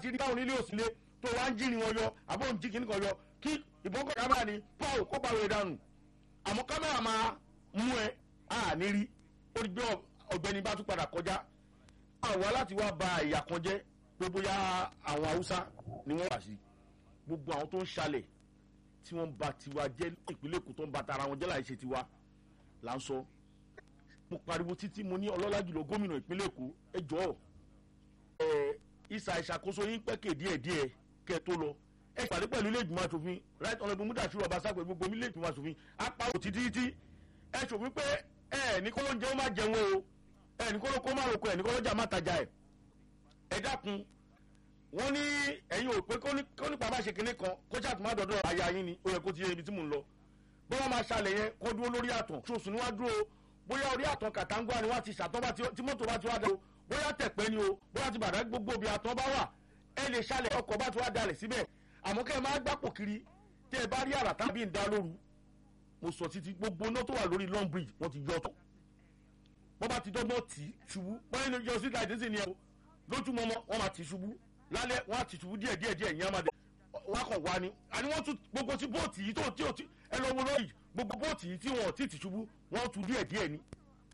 ti rí báwọn onílé òsínlé tó wá ń jírin wọn yọ àbọ̀ ń jí kíní kan yọ kí ìbọn kọ̀ kámẹ́rà ni paul kó pariwo ìdánù àmọ́ kámẹ́rà máa mú ẹ a ní rí ó di gbé ọ̀gbẹ́ni bá tún padà kọjá àwa láti wá ba ìyà kan jẹ́ pé bóyá àwọn haúsá ni wọ́n wà sí gbogbo àwọn tó ń ṣalẹ̀ tí wọ́n ba tiwa jẹ́ ìpínlẹ̀ èkó tó ń ba tara wọn jẹ́ láì ṣe tiwa là ń sọ mo pariwo títí mo ní ọlọ́lá jùlọ gómìnà ìpínlẹ̀ èkó ẹ jọ̀ọ́ ẹ ìsà ìṣàkóso yín pẹ́kẹ̀ díẹ̀díẹ̀ kẹ́ ẹ tó lọ ẹ pàdé pẹ̀lú ilé ìgbìmọ̀ asòfin right honourable mudashiru ọbaṣá pẹ̀lú gbogbo ilé ìgbìmọ̀ asòfin apáwò títí títí ẹ ṣòfin pé ẹ ní kó ló ń jẹ́ ó má jẹun o ẹ ní kó ló kó má roko ẹ ní kó ló jà má tajà ẹ ẹ dákun wọ́n ní ẹ̀yin ò pé kó nípa má ṣe kinní kan kó ṣàtúmọ̀ dọ̀dọ̀ aya yín ni ó yẹ kó ti yẹ ibi tí mò ń lọ bí wọ́n máa ṣàlẹ̀ yẹn kó dúró lórí àtàn ṣoṣù ni wọ́n dúró bóyá orí àtàn kàtàǹgbà ni wọ́n ti ṣàtọ́ bá tí mọ́tò bá ti wá dá o bóyá tẹ̀pẹ́ ni o bóyá ti bàdá gbogbo bí àtàn bá wà ẹ lè ṣàlẹ̀ ọkọ̀ bá ti wá dalẹ̀ síbẹ̀ àmọ́ kẹ́ ẹ máa gbàpò kiri tẹ́ ẹ bá rí àrà tàbí ń dá lóru mo sọ títí gbogbo iná tó wà lórí long bridge wọ́n ti yọ tán wọ́n bá ti dọ́gbọ́n tì í ṣubú wọ́n ní yọ sí láìdí sí ni ẹ o lójúmọmọ wọ́n máa tì í ṣubú lálẹ́ wọ́n á tì í ṣubú díẹ̀ díẹ̀ díẹ̀ ìyẹn máa dẹ̀ wọ́n á kàn wá ni àní wọ́n tún gbogbo tí bóòtì yìí tó tí ò tí ẹ lọ wo lóyìí gbogbo bóòtì yìí tí wọ́n ti tì í ṣubú wọ́n tún díẹ̀ díẹ̀ ni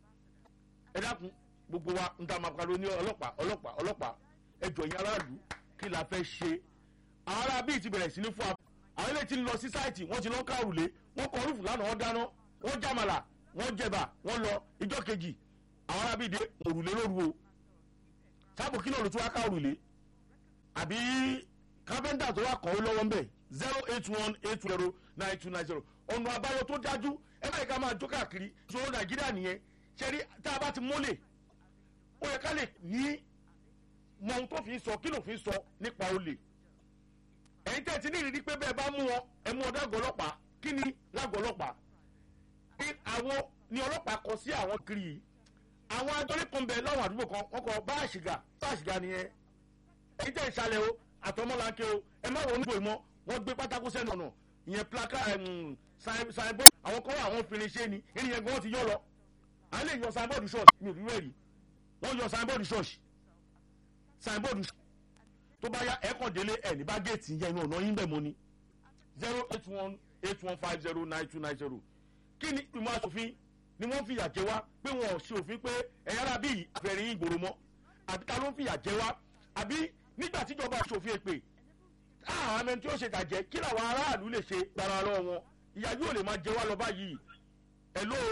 ẹ dákun gbogbo wa ń ta máa pariwo ní ọlọ́pàá ọlọ́pàá ọlọ́pàá ẹ jọ yín aráàlú kí la fẹ́ ṣe àwọn ará bíi ti bẹ̀rẹ̀ sí ní fún wa àwọn ilé tí ń lọ sí sáìtì wọ́n ti lọ ká òrùlé wọ́n kọ rúfù lánàá wọ́n dáná wọ́n jàmàlà wọ́n jẹ̀bà wọ́n lọ ìjọ kejì àwọn ará bíi dé òrùlé lóru o sábò kí náà ló tún wá ká òrùlé àbí kápẹ́ńtà tó wà kàn ó lọ́wọ́ ńbẹ̀ zero eight one eight zero nine two nine zero ọ̀nà àbáyọ tó dájú ẹ báyìí ká máa jó káàkiri ìṣòro nàìjíríà nìyẹn ṣẹ́rí tá a bá ti mólè ó yẹ ká lè ní mọ ohun tó fi sọ kí ló fi sọ nípa olè ẹ̀yin tẹ́ ẹ ti ní ìrírí pé bẹ́ẹ̀ bá mú wọn ẹ mú ọdọ àgọ́ ọlọ́pàá kí ni lágọ̀ọ́ ọlọ́pàá pé àwọn ni ọlọ́pàá kọ sí àwọn kiri yìí àwọn adọ́lé kan bẹ láwọn àdúgbò kan wọ́n kọ báàṣìgà báàṣìgà nìyẹn ẹ̀yin tẹ́ ìṣàlẹ̀ o àtọmọ́láńkẹ́ o ẹ má wọ oníbò ìmọ̀ wọ́n gbé pátákó sẹ́nu ọ̀nà ìyẹn plaka ṣàìbọ́ àwọn kan wà àwọn fèrè ṣe ni ènìyàn gan ti yọ lọ à ń lè yọ signboard ṣọ́ọ̀ṣì mi ò rí rẹ̀ rí wọ́n yọ signboard ṣọ́ọ̀ṣì signboard ṣọ́ọ̀ṣì tó bá yá ẹ̀kọ́ délé ẹ̀ ní bá géètì yẹn inú ọ̀nà yín bẹ̀ mọ́ ni zero eight one eight one five zero nine two nine zero kí ni ìmọ̀ asòfin ni wọ́n fìyà jẹ wá pé wọn ò ṣe òfin pé ẹ̀yà ara bíi àfẹ̀rẹ̀ yín gbòòrò mọ́ àbí ta ló ń fìyà jẹ wá àbí nígbà tíjọba ṣòfin èpè àwọn ẹni tí ó ṣe tàjẹ́ kí làwọn aráàlú lè ṣe gbàrà lọ́wọ́ wọn ìyá yóò lè máa jẹ wá lọ báyìí ẹ̀ ló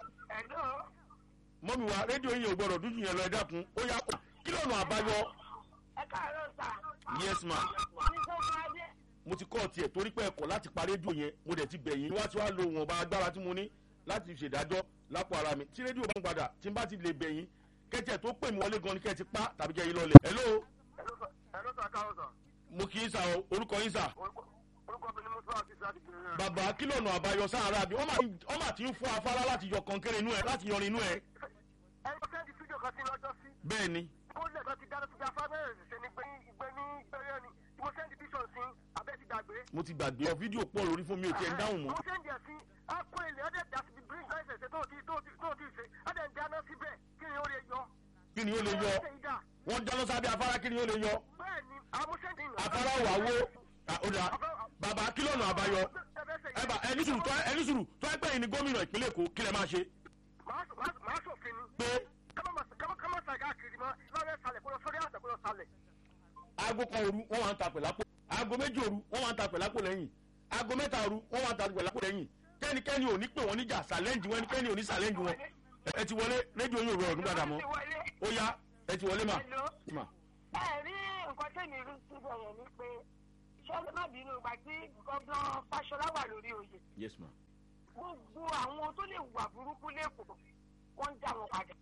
mọ́mi wa rédíò yìí ò gbọ́dọ̀ dúdú yẹn lọ ẹ dákun ó yá kí lọ́nà àbáyọ. ẹ káàárọ̀ sà. yes ma ní sọ́kọ́ adé. mo ti kọ́ ọ tiẹ̀ torí pé ẹ̀kọ́ láti pa rédíò yẹn mo dẹ̀ ti bẹ̀yìn wá tí wàá lo wọn bá agbára tí mo ní láti ṣèdájọ́ lápò ara mi tí rédíò bá ń padà tí n bá ti lè bẹ̀yìn kẹ́tẹ̀ tó pè mí wọlé gan ni kẹ́ ti pa tàbí kẹ́ yín lọlẹ̀. hello ẹ̀rọ sà káwọ́ sà. mo kì í sa o orúkọ yín sà. orúkọ mi ni mo sọ àti sáà ti kiri rẹ̀. bàbá kí lọ́nà àbáyọ sára bí wọ́n mà ti ń fún afárá láti yọ kọ̀ǹkẹ́rẹ́ inú ẹ̀ láti yọrin inú ẹ̀. ẹ lọ sẹ́ndì fídíò kan sí lọ́jọ́ sí. bẹ́ẹ̀ ni ó lè kan ti dáná síbi afárẹ́ ṣe ni gbé gbé ní gbẹ́rẹ́ ni mo sẹ́ndì bíṣọ̀ sí abẹ́ ti dàgbé. mo ti gbàgbé ọ fídíò pọ̀ lórí fún mi ò tiẹ̀ ń dáhùn mọ́. mo sẹ́ndì ẹ̀ sí akọ ilé ọdẹ dà síbi green license ṣe tó ti tó ti tó ti ṣe ọdẹ ń dáná síbẹ̀ kí ni ó lè yọ. kí ni ó lè yọ wọ́n dáná sábẹ́ afárá kí ni ó lè yọ bẹ́ẹ̀ ni àwọn sẹ́ndì nù. afárá wà wó Ah, ó dà bàbá kí lọ́nà àbáyọ ẹ bá ẹni sùúrù tó ẹni sùúrù tó ẹgbẹ́ yìí ni gómìnà ìpínlẹ̀ èkó kí lẹ máa ṣe màá sòfin ni. pé kọ́mọ́ sàgá kiri mọ́ lọ́rẹ́ salẹ̀ kó lọ sórí àtẹ̀ kó lọ salẹ̀. aago kan òru wọ́n wà ń ta pẹ̀lápò aago méjì òru wọ́n wà ń ta pẹ̀lápò lẹ́yìn aago mẹ́ta òru wọ́n wà ń ta pẹ̀lápò lẹ́yìn kẹ́nikẹ́ni ò ní pè wọ́n níjà sàlẹ́ǹjì wọn kẹ́ni ò ní sàlẹ́ǹjì wọn ẹ ti wọlé rédíò yóò rọrùn nígbàdà mọ́ ó yá ẹ ti wọlé mà. mà. ẹ rí nǹkan tẹ́mi rí síbẹ̀ yẹn ni pé ṣọlá má bínú ìgbà tí gómìnà fáṣọlá wà lórí oyè yes ma. gbogbo àwọn tó lè wà burúkú lẹ́kọ̀ọ́ wọ́n ń dá wọn padà.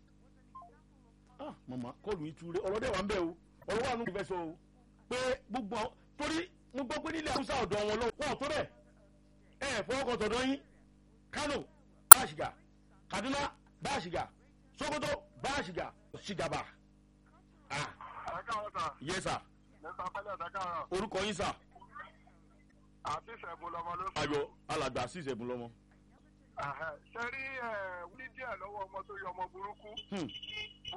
ah mama kọlu ìture ọ̀rọ̀ dẹ̀ wà ń bẹ̀ o ọ̀rọ̀ wà nù ìfẹ́ sọ o pé gbogbo àwọn torí mo gbọ́ pé nílẹ̀ haúsá ọ̀dọ̀ wọn lọ wọ́n tó bẹ̀ ẹ fọwọ́kọ̀ tọ̀dọ̀ yín kano báṣìgà kaduna báṣìgà sokoto báṣìgà ṣìgàbà ah ẹ káwọ́ sà yes sir nípa pẹ́lẹ́ ọ̀dà káwọ́ orúkọ yín sà àti ìṣẹ̀bù lọmọ ló ayọ̀ alàgbà sí ìṣẹ̀bùn lọ́mọ. ṣe rí wí díẹ̀ lọ́wọ́ ọmọ tó yọ ọmọ burúkú Hmm.